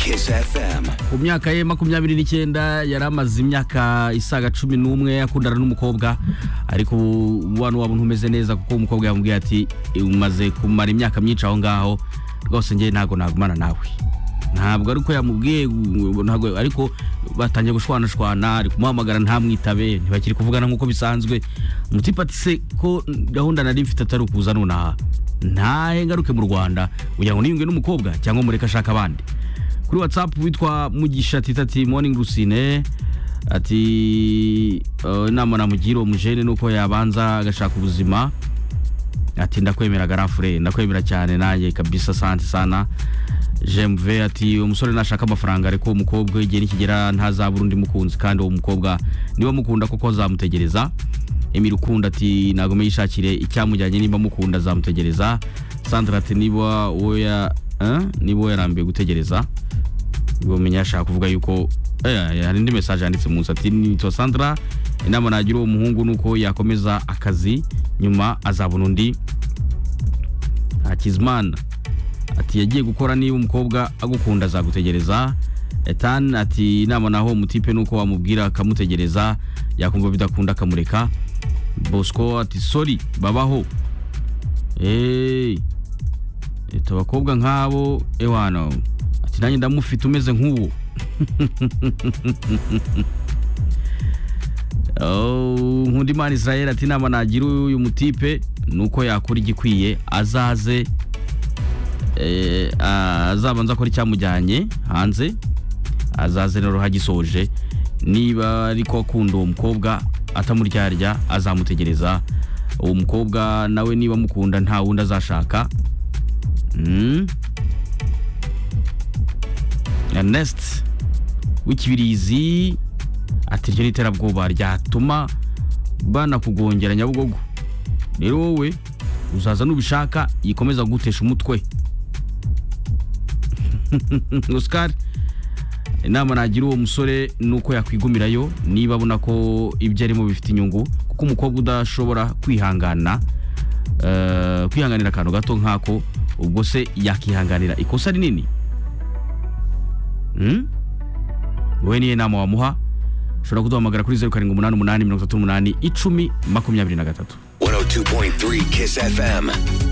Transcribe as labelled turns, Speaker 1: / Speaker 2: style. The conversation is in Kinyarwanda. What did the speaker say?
Speaker 1: Kiss FM.
Speaker 2: ku myaka ye makumyabiri n'icyenda yari amaze imyaka isaga cumi n'umwe akundana n'umukobwa ariko ubu umubano wabo ntumeze neza kuko umukobwa yamubwiye ati umaze kumara imyaka myinshi aho ngaho rwose njye ntabwo nagumana nawe ntabwo ariko yamubwiye ngo ntabwo ariko batangiye gushwanashwana ari kumuhamagara ntamwitabe ntibakiri kuvugana nk'uko bisanzwe umutipe ati se ko gahunda nari mfite atari ukuza nonaha ntahe ngaruke mu rwanda kugira ngo niyunge n'umukobwa cyangwa mureke ashaka abandi kuri watsapu witwa mugisha tita ati moningi rusine ati "Eh, inama namugira uwo mujene ni uko yabanza agashaka ubuzima ati ndakwemera garafure ndakwemera cyane nanjye kabisa sante sana jemuve ati uwo musore nashaka amafaranga ariko uwo mukobwa igihe nikigera ntazabura undi mukunzi kandi uwo mukobwa niba mukunda koko azamutegereza emiri ukunda ati ntabwo yishakire icyamujyanye niba mukunda azamutegereza sandra ati niba wowe ya- eh, niba wowe yarambiwe gutegereza bumenya ashaka kuvuga yuko eh, hari indi message yanditse munsi ati nitwa Sandra inama nagira uwo muhungu nuko yakomeza akazi nyuma azabona undi Hakizimana ati yagiye gukora niba umukobwa agukunda azagutegereza Ethan ati inama naho umutipe nuko wamubwira akamutegereza yakumva bidakunda akamureka Bosco ati sorry babaho Hey. Ita abakobwa nk'abo ewano ati nanjye ndamufite umeze nk'uwo Oh, Nkundimana Israel ati inama nagira uyu mutipe ni uko yakora igikwiye azaze eh, ah, azabanza akora icyamujyanye hanze azaze rero hagisoje niba ariko akunda uwo mukobwa atamuryarya azamutegereza uwo mukobwa nawe niba amukunda nta wundi azashaka Mm. Ernest w'ikibirizi ati iryo ni iterabwoba ryatuma banakugongera nyabugogo rero wowe uzaza n'ubishaka yikomeza kugutesha umutwe Oscar inama nagira uwo musore ni uko yakwigumirayo niba abona ko ibyo arimo bifite inyungu kuko umukobwa udashobora kwihangana eh, kwihanganira akantu gato nk'ako ubwo se yakihanganira ikosa rinini Hmm? wowe niyo nama wamuha ushobora kuduhamagara kuri zeru karindwi umunani umunani mirongo itatu n'umunani icumi makumyabiri na gatatu
Speaker 1: 102.3 Kiss FM.